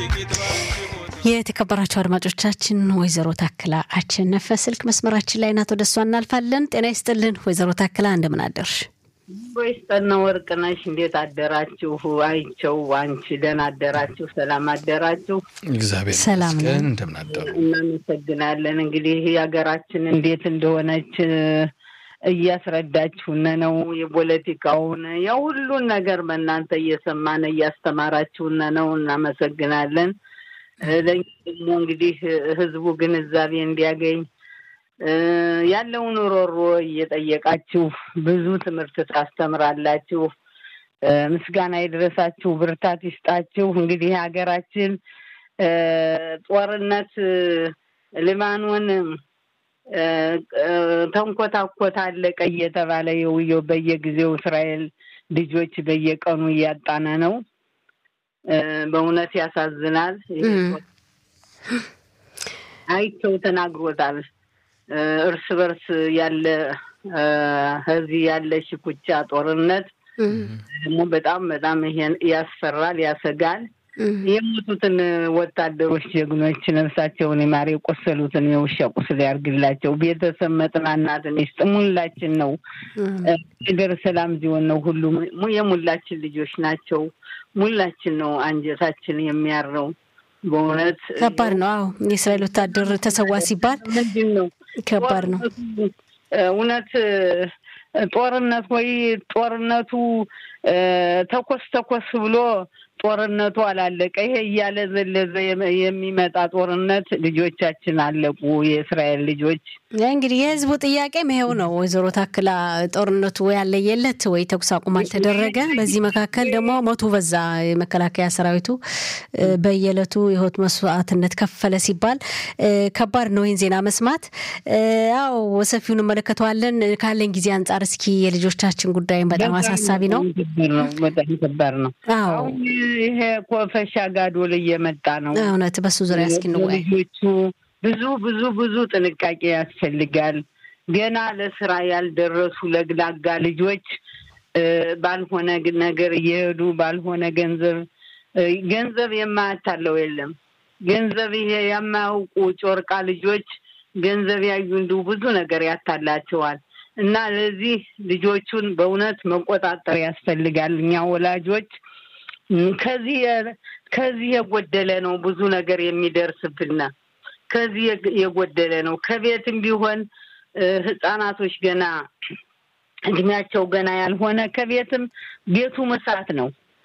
የተከበራቸው አድማጮቻችን ወይዘሮ ታክላ አሸነፈ ስልክ መስመራችን ላይ ናት። ወደ እሷ እናልፋለን። ጤና ይስጥልን ወይዘሮ ታክላ እንደምን አደርሽ? ወይስጠና ወርቅነሽ እንዴት አደራችሁ? አይቸው አንቺ ደህና አደራችሁ? ሰላም አደራችሁ? እግዚአብሔር ሰላም ነው። ይመስገን። እንደምን አደሩ? እናመሰግናለን። እንግዲህ የሀገራችን እንዴት እንደሆነች እያስረዳችሁን ነው። የፖለቲካውን ያው ሁሉን ነገር በእናንተ እየሰማን እያስተማራችሁን ነው። እናመሰግናለን። ለእኛ ደግሞ እንግዲህ ህዝቡ ግንዛቤ እንዲያገኝ ያለውን ሮሮ እየጠየቃችሁ ብዙ ትምህርት ታስተምራላችሁ። ምስጋና ይድረሳችሁ፣ ብርታት ይስጣችሁ። እንግዲህ ሀገራችን ጦርነት ሊባኖን ተንኮታኮት አለቀ እየተባለ የውየው በየጊዜው እስራኤል ልጆች በየቀኑ እያጣነ ነው። በእውነት ያሳዝናል። አይቸው ተናግሮታል። እርስ በርስ ያለ እዚህ ያለ ሽኩቻ ጦርነት ደግሞ በጣም በጣም ይሄን ያስፈራል፣ ያሰጋል። የሞቱትን ወታደሮች ጀግኖች ነፍሳቸውን የማር የቆሰሉትን የውሻ ቁስል ያርግላቸው። ቤተሰብ መጽናናትን ይስጥ። ሙላችን ነው ነገር ሰላም ሲሆን ነው ሁሉም የሙላችን ልጆች ናቸው። ሙላችን ነው አንጀታችን የሚያረው። በእውነት ከባድ ነው። አዎ የእስራኤል ወታደር ተሰዋ ሲባል ምንድን ነው ከባድ ነው። እውነት ጦርነት ወይ ጦርነቱ ተኮስ ተኮስ ብሎ ጦርነቱ አላለቀ። ይሄ እያለ ዘለዘ የሚመጣ ጦርነት ልጆቻችን አለቁ። የእስራኤል ልጆች እንግዲህ የህዝቡ ጥያቄም ይሄው ነው። ወይዘሮ ታክላ ጦርነቱ ወይ አለየለት ወይ ተኩስ አቁም አልተደረገ። በዚህ መካከል ደግሞ ሞቱ በዛ። የመከላከያ ሰራዊቱ በየዕለቱ የህይወት መስዋዕትነት ከፈለ ሲባል ከባድ ነው ይህን ዜና መስማት። ያው ሰፊውን እንመለከተዋለን። ካለን ጊዜ አንጻር እስኪ የልጆቻችን ጉዳይም በጣም አሳሳቢ ነው። በጣም ከባድ ነው። አዎ ይሄ ኮፈሻ ጋዶል እየመጣ ነው። እውነት በሱ ዙሪያ እስኪ እንወያይ። ልጆቹ ብዙ ብዙ ብዙ ጥንቃቄ ያስፈልጋል። ገና ለስራ ያልደረሱ ለግላጋ ልጆች ባልሆነ ነገር እየሄዱ ባልሆነ ገንዘብ ገንዘብ የማያታለው የለም። ገንዘብ ይሄ የማያውቁ ጮርቃ ልጆች ገንዘብ ያዩ እንዲሁ ብዙ ነገር ያታላቸዋል። እና ለዚህ ልጆቹን በእውነት መቆጣጠር ያስፈልጋል። እኛ ወላጆች ከዚህ ከዚህ የጎደለ ነው ብዙ ነገር የሚደርስብና ከዚህ የጎደለ ነው። ከቤትም ቢሆን ህጻናቶች ገና እድሜያቸው ገና ያልሆነ ከቤትም ቤቱም እሳት ነው።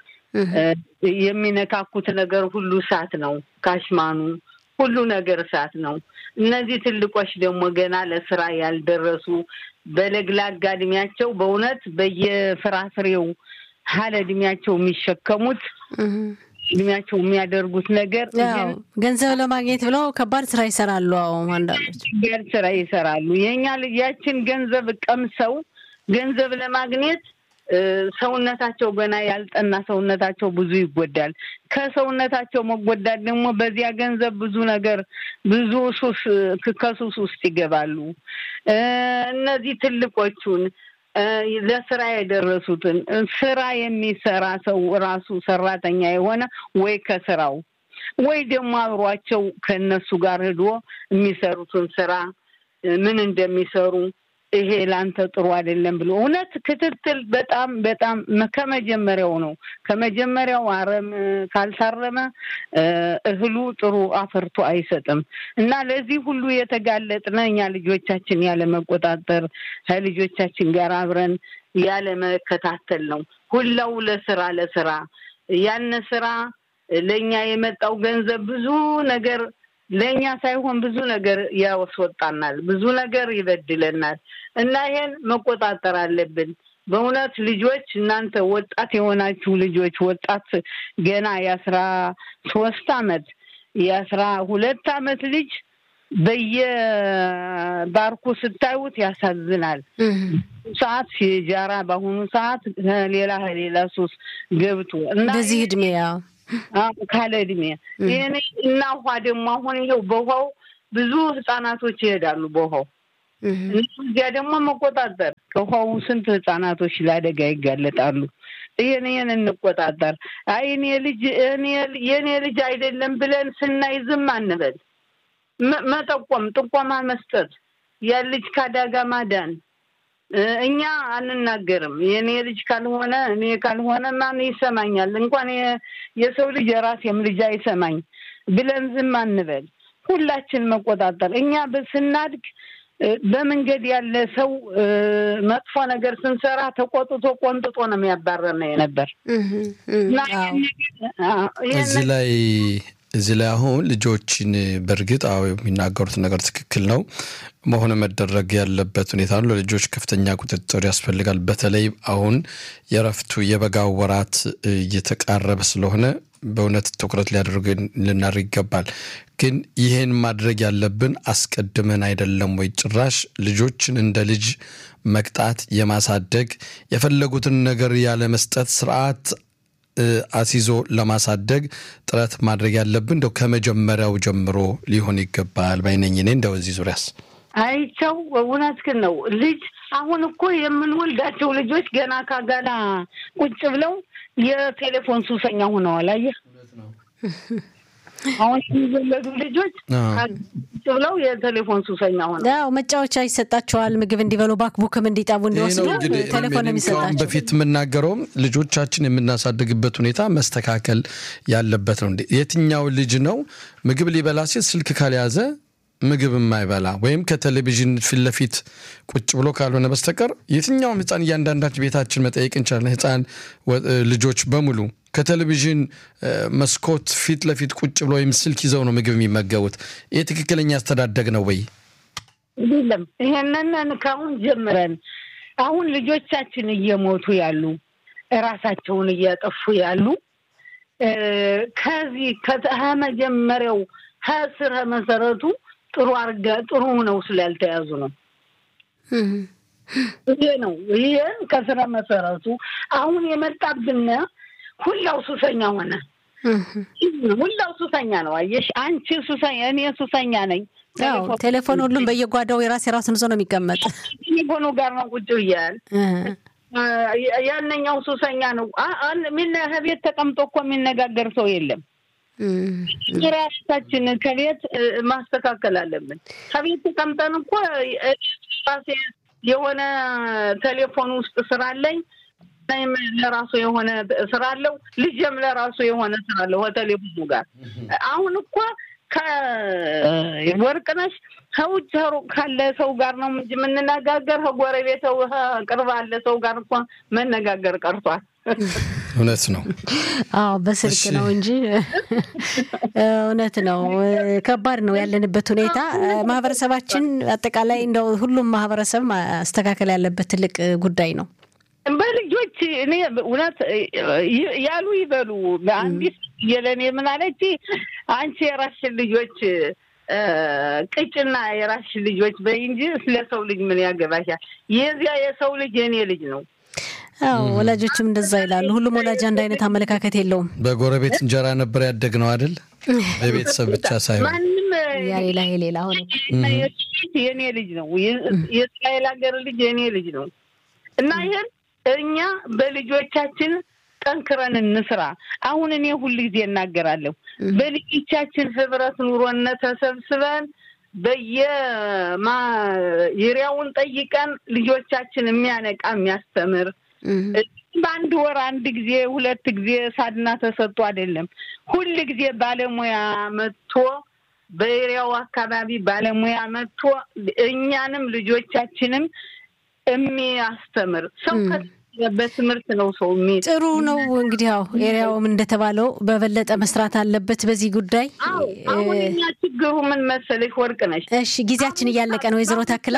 የሚነካኩት ነገር ሁሉ እሳት ነው። ካሽማኑ ሁሉ ነገር እሳት ነው። እነዚህ ትልቆች ደግሞ ገና ለስራ ያልደረሱ በለግላጋ እድሜያቸው በእውነት በየፍራፍሬው ሀለ እድሜያቸው የሚሸከሙት እድሜያቸው የሚያደርጉት ነገር ገንዘብ ለማግኘት ብለው ከባድ ስራ ይሰራሉ። አዎ አንዳንዶች ከባድ ስራ ይሰራሉ። የእኛ ልጃችን ገንዘብ ቀምሰው ገንዘብ ለማግኘት ሰውነታቸው ገና ያልጠና ሰውነታቸው ብዙ ይጎዳል። ከሰውነታቸው መጎዳት ደግሞ በዚያ ገንዘብ ብዙ ነገር ብዙ ሱስ ከሱስ ውስጥ ይገባሉ። እነዚህ ትልቆቹን ለስራ የደረሱትን ስራ የሚሰራ ሰው ራሱ ሰራተኛ የሆነ ወይ ከስራው ወይ ደግሞ አብሯቸው ከእነሱ ጋር ሂዶ የሚሰሩትን ስራ ምን እንደሚሰሩ ይሄ ላንተ ጥሩ አይደለም ብሎ እውነት ክትትል በጣም በጣም ከመጀመሪያው ነው። ከመጀመሪያው አረም ካልታረመ እህሉ ጥሩ አፈርቶ አይሰጥም እና ለዚህ ሁሉ የተጋለጥነ እኛ ልጆቻችን ያለ መቆጣጠር ከልጆቻችን ጋር አብረን ያለ መከታተል ነው። ሁላው ለስራ ለስራ ያን ስራ ለእኛ የመጣው ገንዘብ ብዙ ነገር ለእኛ ሳይሆን ብዙ ነገር ያስወጣናል፣ ብዙ ነገር ይበድለናል እና ይሄን መቆጣጠር አለብን። በእውነት ልጆች እናንተ ወጣት የሆናችሁ ልጆች ወጣት ገና የአስራ ሶስት አመት የአስራ ሁለት አመት ልጅ በየባርኩ ስታዩት ያሳዝናል። ሰዓት ሲጃራ በአሁኑ ሰዓት ሌላ ሌላ ሱስ ገብቶ እና በዚህ እድሜ ያው ካለ እድሜ ይህን እና ውሃ ደግሞ አሁን ይኸው በውሃው ብዙ ህጻናቶች ይሄዳሉ። በውሃው እዚያ ደግሞ መቆጣጠር ከውሃው ስንት ህጻናቶች ለአደጋ ይጋለጣሉ። ይህን ይህን እንቆጣጠር። አይ እኔ ልጅ የእኔ ልጅ አይደለም ብለን ስናይ ዝም አንበል። መጠቆም፣ ጥቆማ መስጠት፣ ያን ልጅ ከአደጋ ማዳን። እኛ አንናገርም። የእኔ ልጅ ካልሆነ እኔ ካልሆነ ማን ይሰማኛል? እንኳን የሰው ልጅ የራሴም ልጅ አይሰማኝ ብለን ዝም አንበል። ሁላችን መቆጣጠር እኛ ስናድግ በመንገድ ያለ ሰው መጥፎ ነገር ስንሰራ ተቆጥቶ ቆንጥጦ ነው የሚያባረን ነበር። እዚህ ላይ እዚህ ላይ አሁን ልጆችን በእርግጥ አዎ የሚናገሩት ነገር ትክክል ነው። መሆን መደረግ ያለበት ሁኔታ ነው። ለልጆች ከፍተኛ ቁጥጥር ያስፈልጋል። በተለይ አሁን የረፍቱ የበጋው ወራት እየተቃረበ ስለሆነ በእውነት ትኩረት ሊያደርግ ልናደርግ ይገባል። ግን ይህን ማድረግ ያለብን አስቀድመን አይደለም ወይ? ጭራሽ ልጆችን እንደ ልጅ መቅጣት፣ የማሳደግ የፈለጉትን ነገር ያለመስጠት ስርዓት አስይዞ ለማሳደግ ጥረት ማድረግ ያለብን እንደው ከመጀመሪያው ጀምሮ ሊሆን ይገባል ባይነኝ። እኔ እንደው እዚህ ዙሪያስ አይቸው እውነትህን ነው። ልጅ አሁን እኮ የምንወልዳቸው ልጆች ገና ካጋላ ቁጭ ብለው የቴሌፎን ሱሰኛ ሆነዋል። አየህ አሁን የሚወለዱ ልጆች ቁጭ ብለው የቴሌፎን ሱሰኛ ሆነ። ያው መጫወቻ ይሰጣቸዋል። ምግብ እንዲበሉ ባክቡክም እንዲጠቡ እንዲወስዱ ቴሌፎን የሚሰጣቸው በፊት የምናገረውም ልጆቻችን የምናሳድግበት ሁኔታ መስተካከል ያለበት ነው። የትኛው ልጅ ነው ምግብ ሊበላ ሲል ስልክ ካልያዘ ምግብ የማይበላ ወይም ከቴሌቪዥን ፊት ለፊት ቁጭ ብሎ ካልሆነ በስተቀር የትኛውም ሕፃን እያንዳንዳችን ቤታችን መጠየቅ እንችላለን። ሕፃን ልጆች በሙሉ ከቴሌቪዥን መስኮት ፊት ለፊት ቁጭ ብሎ ወይም ስልክ ይዘው ነው ምግብ የሚመገቡት። ይህ ትክክለኛ አስተዳደግ ነው ወይ? የለም። ይሄንን ከአሁን ጀምረን አሁን ልጆቻችን እየሞቱ ያሉ እራሳቸውን እያጠፉ ያሉ ከዚህ ከመጀመሪያው ከስረ መሰረቱ ጥሩ አርጋ ጥሩ ነው ስላልተያዙ ነው። ይሄ ነው ይህን ከስረ መሰረቱ አሁን የመጣብን ሁላው ሱሰኛ ሆነ። ሁላው ሱሰኛ ነው። አየሽ አንቺ ሱሰኛ፣ እኔ ሱሰኛ ነኝ። ቴሌፎን ሁሉም በየጓዳው የራስ የራሱን ይዞ ነው የሚቀመጥ። ቴሌፎኑ ጋር ነው ቁጭ ብያል። ያነኛው ሱሰኛ ነው። ከቤት ተቀምጦ እኮ የሚነጋገር ሰው የለም። ራሳችን ከቤት ማስተካከል አለብን። ከቤት ተቀምጠን እኮ ራሴ የሆነ ቴሌፎን ውስጥ ስራ አለኝ፣ ለራሱ የሆነ ስራ አለው፣ ልጅም ለራሱ የሆነ ስራ አለው ከቴሌፎኑ ጋር። አሁን እኮ ከወርቅነሽ ከውጭ ካለ ሰው ጋር ነው እንጂ የምንነጋገር ከጎረቤት ቅርብ አለ ሰው ጋር እኮ መነጋገር ቀርቷል። እውነት ነው። አዎ በስልክ ነው እንጂ እውነት ነው። ከባድ ነው ያለንበት ሁኔታ። ማህበረሰባችን አጠቃላይ እንደው ሁሉም ማህበረሰብ ማስተካከል ያለበት ትልቅ ጉዳይ ነው። በልጆች እኔ እውነት ያሉ ይበሉ። አንዲት የለኔ ምን አለች፣ አንቺ የራስሽን ልጆች ቅጭና የራስሽን ልጆች በይ እንጂ ስለ ሰው ልጅ ምን ያገባሻል? የዚያ የሰው ልጅ የእኔ ልጅ ነው። አዎ ወላጆችም እንደዛ ይላሉ። ሁሉም ወላጅ አንድ አይነት አመለካከት የለውም። በጎረቤት እንጀራ ነበር ያደግነው አይደል? በቤተሰብ ብቻ ሳይሆን ማንም ያ ሌላ ሌላ ሆነ የእኔ ልጅ ነው። የእስራኤል ሀገር ልጅ የእኔ ልጅ ነው እና ይህን እኛ በልጆቻችን ጠንክረን እንስራ። አሁን እኔ ሁል ጊዜ እናገራለሁ በልጆቻችን ህብረት ኑሮነ ተሰብስበን በየማየሪያውን ጠይቀን ልጆቻችን የሚያነቃ የሚያስተምር በአንድ ወር አንድ ጊዜ ሁለት ጊዜ ሳድና ተሰጥቶ አይደለም። ሁል ጊዜ ባለሙያ መጥቶ በኤሪያው አካባቢ ባለሙያ መጥቶ እኛንም ልጆቻችንም የሚያስተምር ሰው በትምህርት ነው ሰው የሚ ጥሩ ነው እንግዲህ ያው ኤሪያውም እንደተባለው በበለጠ መስራት አለበት በዚህ ጉዳይ። አሁን እኛ ችግሩ ምን መሰለሽ ወርቅ ነሽ። እሺ ጊዜያችን እያለቀ ነው ወይዘሮ ታክላ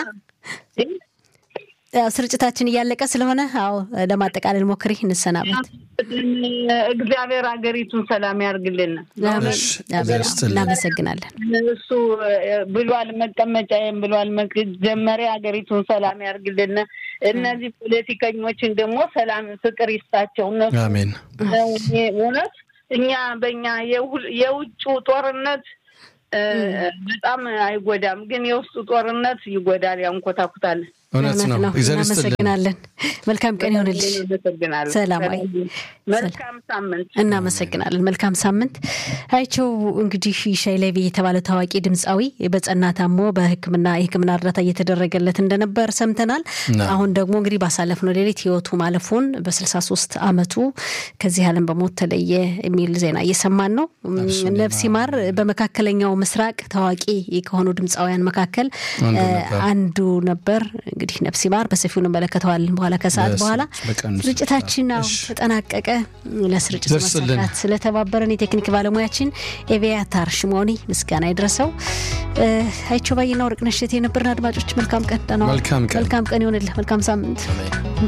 ስርጭታችን እያለቀ ስለሆነ አዎ ለማጠቃለል ሞክሪ፣ እንሰናበት። እግዚአብሔር ሀገሪቱን ሰላም ያርግልን። እናመሰግናለን። እሱ ብሏል፣ መቀመጫዬም ብሏል። መጀመሪያ ሀገሪቱን ሰላም ያርግልን። እነዚህ ፖለቲከኞችን ደግሞ ሰላም ፍቅር ይስጣቸው። እነሱ አሜን። እውነት እኛ በእኛ የውጭ ጦርነት በጣም አይጎዳም፣ ግን የውስጡ ጦርነት ይጎዳል፣ ያንኮታኩታል። እውነት ነው። እናመሰግናለን። መልካም ቀን ይሆንልሽ። ሰላማዊ መልካም ሳምንት። እናመሰግናለን። መልካም ሳምንት። አይቸው እንግዲህ ሻይ ሌቪ የተባለ ታዋቂ ድምፃዊ በጸና ታሞ በሕክምና የሕክምና እርዳታ እየተደረገለት እንደነበር ሰምተናል። አሁን ደግሞ እንግዲህ ባሳለፍነው ሌሊት ህይወቱ ማለፉን በ63 ዓመቱ ከዚህ ዓለም በሞት ተለየ የሚል ዜና እየሰማን ነው። ነፍስ ይማር። በመካከለኛው ምስራቅ ታዋቂ ከሆኑ ድምፃውያን መካከል አንዱ ነበር። እንግዲህ ነፍስ ይማር። በሰፊው እንመለከተዋለን በኋላ ከሰዓት በኋላ። ስርጭታችን ተጠናቀቀ። ለስርጭት መሳካት ስለተባበረን የቴክኒክ ባለሙያችን ኤቪያታር ሽሞኒ ምስጋና ይድረሰው። አይቸው ባይና ወርቅነሽ የነበርን አድማጮች መልካም ቀን፣ መልካም ቀን ይሆንልህ። መልካም ሳምንት